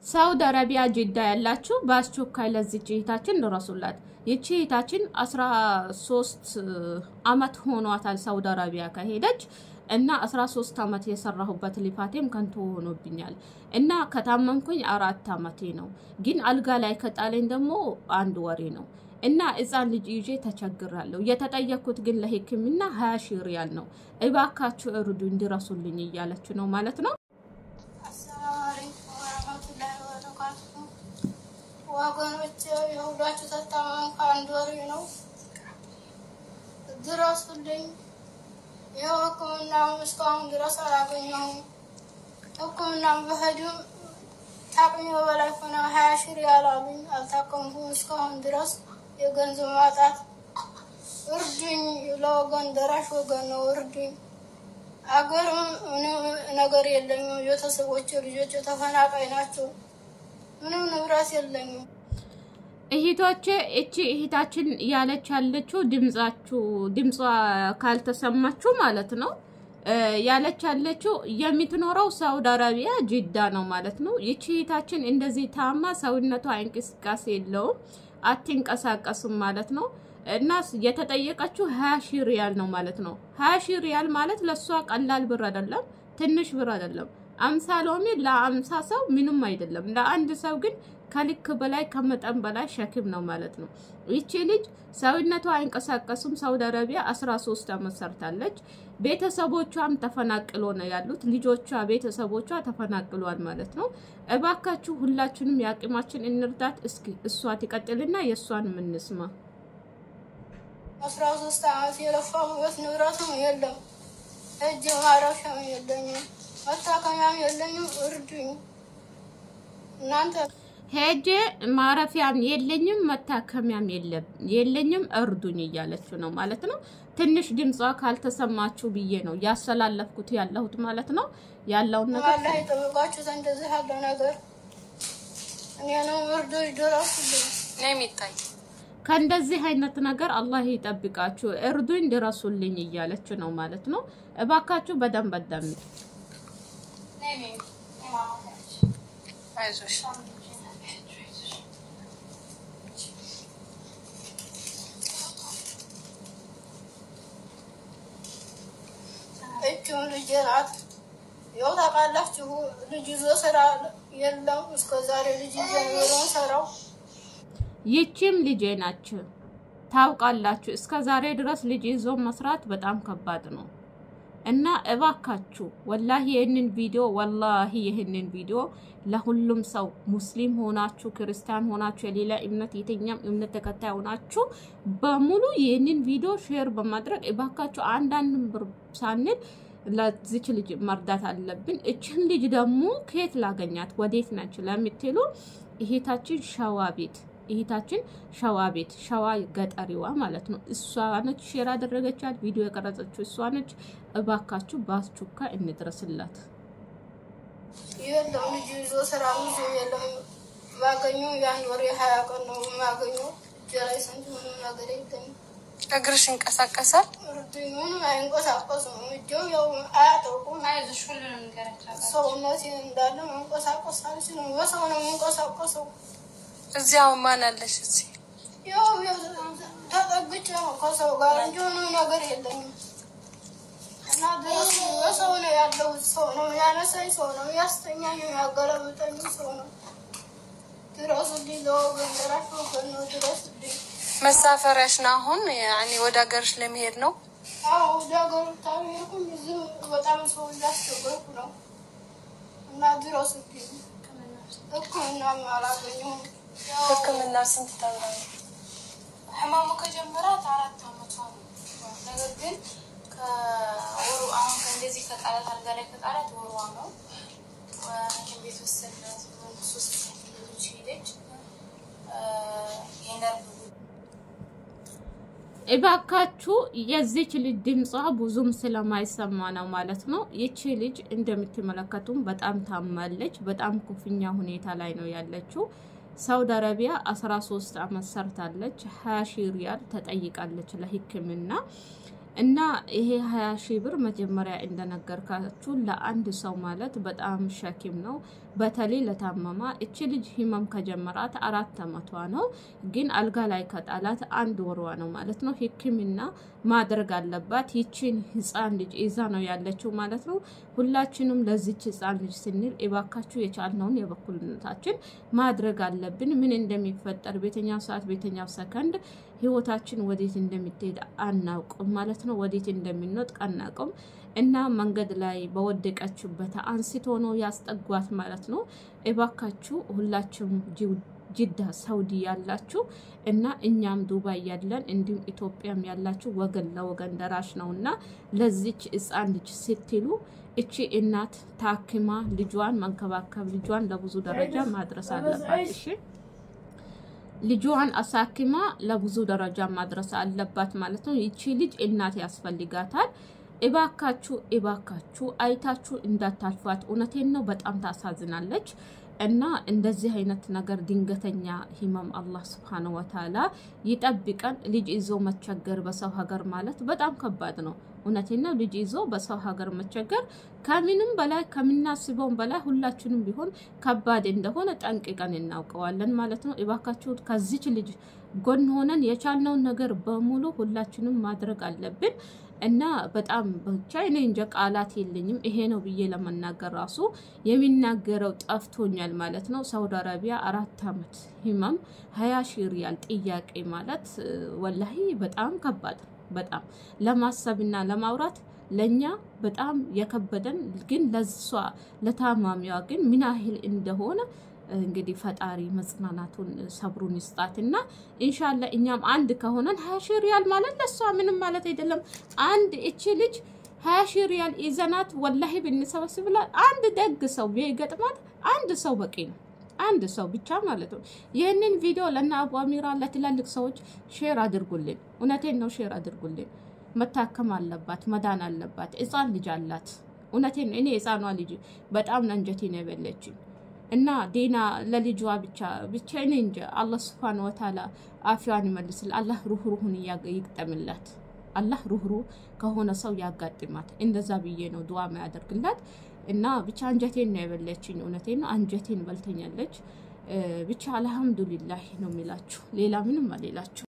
ሳውዲ አረቢያ ጅዳ ያላችሁ በአስቸኳይ ለዚች እህታችን ድረሱላት። ይቺ እህታችን አስራ ሶስት አመት ሆኗታል ሳውዲ አረቢያ ከሄደች እና አስራ ሶስት አመት የሰራሁበት ልፋቴም ከንቱ ሆኖብኛል እና ከታመምኩኝ አራት አመቴ ነው። ግን አልጋ ላይ ከጣለኝ ደግሞ አንድ ወሬ ነው እና ህፃን ልጅ ይዤ ተቸግራለሁ። የተጠየኩት ግን ለሕክምና ሀያ ሺህ ሪያል ነው። እባካችሁ እርዱ እንዲረሱልኝ እያለች ነው ማለት ነው። አሰላሙ አለይኩም ወረህመቱላሂ ወበረካቱሁ። ወገኖች የሁላችሁ ተታመም ከአንድ ወሬ ነው፣ ድረሱልኝ። ይኸው ህክምናም እስካሁን ድረስ አላገኘሁም። ህክምናም በሄድም ታቅሜ በላይ ሆነ። ሀያ ሺህ ሪያል አሉኝ። አልታከምኩም እስካሁን ድረስ የገንዘብ ማጣት። እርዱኝ፣ ለወገን ደራሽ ወገን ነው፣ እርዱኝ። አገርም ምንም ነገር የለኝም። ቤተሰቦች ልጆች ተፈናቃይ ናቸው። ምንም ንብረት የለኝም። እህቶቼ እቺ እህታችን ያለች ያለችው ድምጻችሁ ድምጿ ካልተሰማችሁ ማለት ነው ያለች ያለችው የምትኖረው ሳውዲ አረቢያ ጅዳ ነው ማለት ነው። ይቺ እህታችን እንደዚህ ታማ ሰውነቷ እንቅስቃሴ የለውም አትንቀሳቀስም ማለት ነው። እና የተጠየቀችው ሀያ ሺህ ሪያል ነው ማለት ነው። ሀያ ሺህ ሪያል ማለት ለእሷ ቀላል ብር አይደለም፣ ትንሽ ብር አይደለም። አምሳ ሎሚ ለአምሳ ሰው ምንም አይደለም። ለአንድ ሰው ግን ከልክ በላይ ከመጠን በላይ ሸክም ነው ማለት ነው። ይቺ ልጅ ሰውነቷ አይንቀሳቀሱም። ሳውዲ አረቢያ 13 ዓመት ሰርታለች። ቤተሰቦቿም ተፈናቅሎ ነው ያሉት። ልጆቿ፣ ቤተሰቦቿ ተፈናቅሏል ማለት ነው። እባካችሁ ሁላችንም የአቅማችን እንርዳት። እስኪ እሷ ትቀጥልና የእሷን የምንስማ አስራ ሶስት ዓመት የለፋሁበት ንብረትም የለም፣ እጅ ማረፊያም የለኝም፣ መታከሚያም የለኝም። እርዱኝ እናንተ ሄጄ ማረፊያም የለኝም መታከሚያም የለኝም እርዱኝ እያለች ነው ማለት ነው። ትንሽ ድምጿ ካልተሰማችሁ ብዬ ነው ያስተላለፍኩት ያለሁት ማለት ነው። ያለውን ነገር አላህ ይጠብቃችሁ። እንደዚህ ያለ ነገር እኔንም እርዱኝ፣ ድረሱልኝ። ነው የሚታይ ከእንደዚህ አይነት ነገር አላህ ይጠብቃችሁ፣ እርዱኝ፣ ድረሱልኝ እያለች ነው ማለት ነው። እባካችሁ በደንብ አዳምጡ። አይዞሽ እችም ልጅ ናት። ያው ታውቃላችሁ ልጅ ይዞ ስራ የለም። እስከ ዛሬ ልጅ ይዞ ኖሮ ሰራው ይቺም ልጄ ናችሁ ታውቃላችሁ። እስከ ዛሬ ድረስ ልጅ ይዞ መስራት በጣም ከባድ ነው እና እባካችሁ ወላሂ ይህንን ቪዲዮ ወላሂ ይህንን ቪዲዮ ለሁሉም ሰው ሙስሊም ሆናችሁ ክርስቲያን ሆናችሁ የሌላ እምነት የትኛም እምነት ተከታይ ሆናችሁ በሙሉ ይህንን ቪዲዮ ሼር በማድረግ እባካችሁ አንዳንድ ብር ሳንል ለዚች ልጅ መርዳት አለብን። እችን ልጅ ደግሞ ከየት ላገኛት ወዴት ነች ለምትሉ እህታችን ሸዋ ቤት እህታችን ሸዋ ቤት ሸዋ ገጠሪዋ ማለት ነው። እሷ ነች ሼር ያደረገቻት ቪዲዮ የቀረጸችው እሷ ነች። እባካችሁ በአስቸኳ እንድረስላት። የለም ልጅ ይዞ ስራ ብዙ የለም። ማገኘው ያን ወር የሀያ ቀን ነው የማገኘው። እጄ ላይ ስንት ምንም ነገር የለኝም። እግርሽ ይንቀሳቀሳል? እርዱኝ። ምንም አይንቀሳቀሱም። እጄው ያው አያጠቁም። አይዞሽ ሁሉንም ንገራቸው። ሰውነቴ እንዳለ መንቀሳቀስ አልችልም። በሰው ነው የምንቀሳቀሰው። እዚያው ማን አለሽ? እዚህ ያው ያው ተጠግቼ ነው ከሰው ጋር እንጂ ምንም ነገር የለኝም። እና ድረስ በሰው ነው ያለሁት። ሰው ነው ያነሳኝ፣ ሰው ነው ያስተኛኝ፣ ያገለብጠኝ ሰው ነው። ድረሱልኝ፣ ለወገን ደራሽ ወገን ነው። ድረሱልኝ። መሳፈሪያሽ ነው አሁን? ያኔ ወደ ሀገርሽ ለመሄድ ነው? አዎ ወደ ሀገሩ ታሪኩም እዚህ በጣም ሰው እያስቸገርኩ ነው እና ድረሱልኝ። ሕክምናም አላገኘሁም። ያው ሕክምና ስንት ተብላ ህመሙ ከጀመራት አራት አመቷ ነው። ነገር ግን ከወሩ አሁን ከእንደዚህ ከጣላት አልጋ ላይ ከጣላት ወሯ ነው። ሐኪም ቤት ወሰድናት። ሶስት ልጆች ሄደች። የነርቭ እባካችሁ የዚች ልጅ ድምጿ ብዙም ስለማይሰማ ነው ማለት ነው። ይቺ ልጅ እንደምትመለከቱም በጣም ታማለች። በጣም ኩፍኛ ሁኔታ ላይ ነው ያለችው። ሳውዲ አረቢያ 13 አመት ሰርታለች። 20 ሺህ ሪያል ተጠይቃለች ለሕክምና እና ይሄ ሀያ ሺህ ብር መጀመሪያ እንደነገርካችሁ ለአንድ ሰው ማለት በጣም ሸኪም ነው። በተለይ ለታመማ እቺ ልጅ ህመም ከጀመራት አራት አመቷ ነው፣ ግን አልጋ ላይ ከጣላት አንድ ወሯ ነው ማለት ነው። ሕክምና ማድረግ አለባት። ይቺን ህፃን ልጅ ይዛ ነው ያለችው ማለት ነው። ሁላችንም ለዚች ህፃን ልጅ ስንል እባካችሁ የቻልነውን የበኩልነታችን ማድረግ አለብን። ምን እንደሚፈጠር ቤተኛው ሰዓት ቤተኛው ሰከንድ ህይወታችን ወዴት እንደምትሄድ አናውቅም ማለት ነው። ወዴት እንደሚንወጥ አናውቅም እና መንገድ ላይ በወደቀችበት አንስቶ ነው ያስጠጓት ማለት ነው። እባካችሁ ሁላችሁም ጅዳ ሳውዲ ያላችሁ እና እኛም ዱባይ ያለን እንዲሁም ኢትዮጵያም ያላችሁ ወገን ለወገን ደራሽ ነው እና ለዚች ህፃን ልጅ ስትሉ እቺ እናት ታክማ ልጇን መንከባከብ ልጇን ለብዙ ደረጃ ማድረስ አለባት። እሺ ልጇን አሳክማ ለብዙ ደረጃ ማድረስ አለባት ማለት ነው። ይቺ ልጅ እናት ያስፈልጋታል። እባካችሁ እባካችሁ አይታችሁ እንዳታልፏት። እውነቴን ነው፣ በጣም ታሳዝናለች። እና እንደዚህ አይነት ነገር ድንገተኛ ህመም አላህ ስብሓነሁ ወተዓላ ይጠብቀን። ልጅ ይዞ መቸገር በሰው ሀገር ማለት በጣም ከባድ ነው። እውነቴን ነው። ልጅ ይዞ በሰው ሀገር መቸገር ከምንም በላይ ከምናስበውም በላይ ሁላችንም ቢሆን ከባድ እንደሆነ ጠንቅቀን እናውቀዋለን ማለት ነው። እባካችሁ ከዚች ልጅ ጎን ሆነን የቻልነውን ነገር በሙሉ ሁላችንም ማድረግ አለብን። እና በጣም ብቻ እኔ እንጃ ቃላት የለኝም። ይሄ ነው ብዬ ለመናገር ራሱ የሚናገረው ጠፍቶኛል ማለት ነው። ሳውዲ አረቢያ አራት አመት ህመም ሀያ ሺህ ሪያል ጥያቄ ማለት ወላሂ በጣም ከባድ በጣም ለማሰብና ለማውራት ለኛ በጣም የከበደን ግን ለሷ ለታማሚዋ ግን ምን ያህል እንደሆነ እንግዲህ ፈጣሪ መጽናናቱን ሰብሩን ይስጣትና ኢንሻላ እኛም አንድ ከሆነን ሀያ ሺህ ሪያል ማለት ለሷ ምንም ማለት አይደለም። አንድ እቺ ልጅ ሀያ ሺህ ሪያል ይዘናት ወላሂ ብንሰበስብላት አንድ ደግ ሰው ቢገጥማት አንድ ሰው በቂ ነው። አንድ ሰው ብቻ ማለት ነው። ይህንን ቪዲዮ ለእነ አቡ አሚራ ለትላልቅ ሰዎች ሼር አድርጉልን። እውነቴን ነው፣ ሼር አድርጉልን። መታከም አለባት፣ መዳን አለባት። ህፃን ልጅ አላት። እውነቴን ነው። እኔ ህፃኗ ልጅ በጣም ነንጀቴ ነው የበለችኝ እና ዲና ለልጇ ብቻ ብቻ እኔ እንጃ። አላህ ስብሓን ወተዓላ አፊዋን ይመልስል። አላህ ሩህሩሁን ይግጠምላት። አላህ ሩህሩህ ከሆነ ሰው ያጋጥማት። እንደዛ ብዬ ነው ዱዓ ያደርግላት። እና ብቻ አንጀቴን ነው የበለችኝ። እውነቴን ነው አንጀቴን በልተኛለች። ብቻ አልሐምዱሊላህ ነው የሚላችሁ። ሌላ ምንም አሌላችሁ።